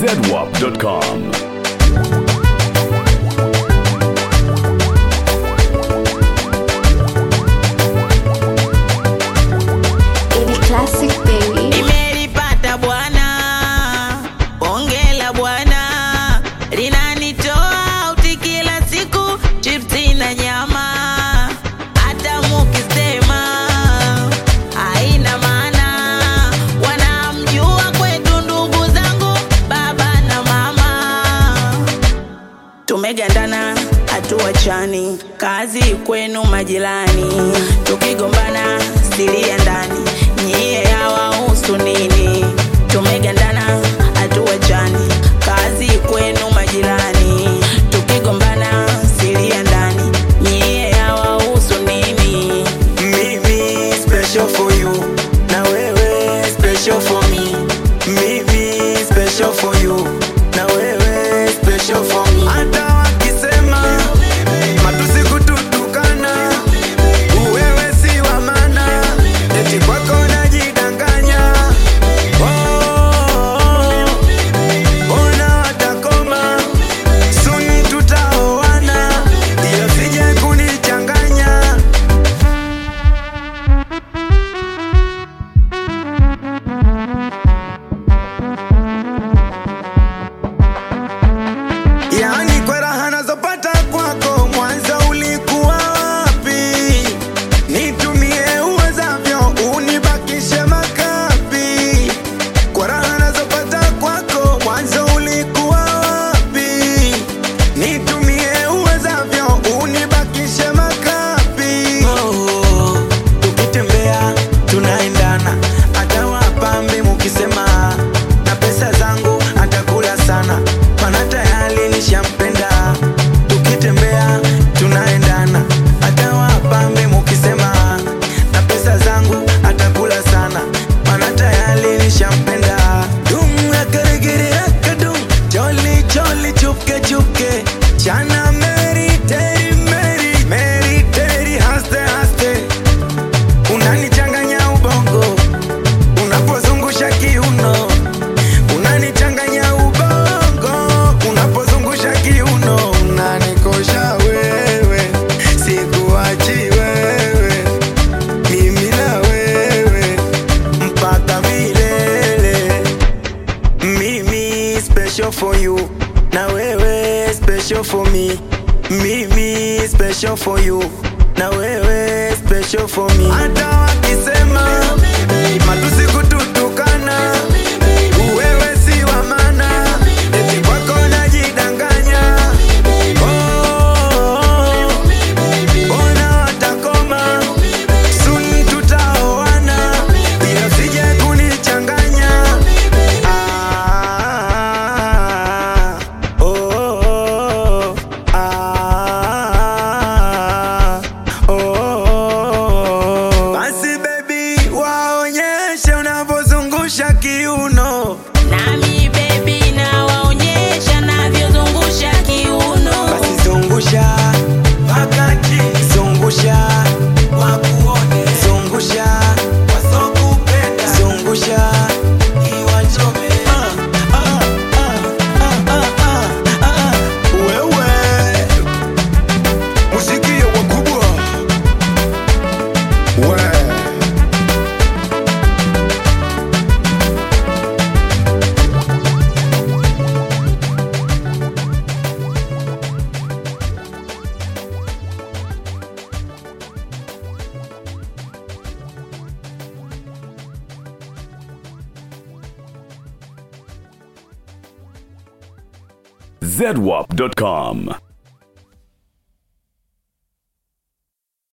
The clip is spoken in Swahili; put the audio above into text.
zedwap.com. Ili classic baby. Nimelipata bwana, ongela bwana, linanitoa uti kila siku, chipsi na nyama, hata mukisema haina maana. Wanamjua kwetu ndugu zangu, baba na mama tumegandana hatuachani, kazi kwenu majirani, tukigombana siri ya ndani, nyie hawahusu nini? Tumegandana hatuachani, kazi kwenu majirani, tukigombana siri ya ndani, nyie hawahusu nini? Mimi special for you na wewe special for me. Mimi special for you na wewe special for me. Hata wakisema matusi kututukana, wewe si wa maana, eti kwako najidanganya. Oh, ona watakoma, soon tutaoana, ila sije kunichanganya. Yaani kwa raha nazopata kwako, mwanzo ulikuwa wapi? Nitumie uwezavyo, unibakishe makapi. Kwa raha nazopata kwako, mwanzo ulikuwa wapi? Nitumie uwezavyo, unibakishe makapi. Oh, tukitembea tunaendana, hata wapambe mukisema na pesa zangu atakula sana, mana tayari nishampenda. Tukitembea tunaendana, hata wapambe mukisema na pesa zangu atakula sana, mana tayari nishampenda. Dum akaregere akadum, jolly jolly chupke chupke, chana meri teri meri meri teri haste haste, unanichanganya ubongo unapozungusha kiuno unanichanganya ubongo unapozungusha kiuno unanikosha wewe sikuachi wewe mimi na wewe mpaka milele mimi special for you na wewe special for me mimi special for you na wewe special for me hata wakisema matusi kututukana wewe si wa maana eti kwako najidanganya Oh, mbona watakoma soon tutaoana ila sije kunichanganya Ah, oh, ah, oh. Basi baby waonyeshe unavyozungusha kiuno Nami baby nawaonyesha navyozungusha kiuno. basi zungusha wakati zungusha wakuone zungusha wasokupenda zungusha iwachome ah, ah, ah, ah, ah, ah, ah. wewe musikie wakubwa we zedwap.com.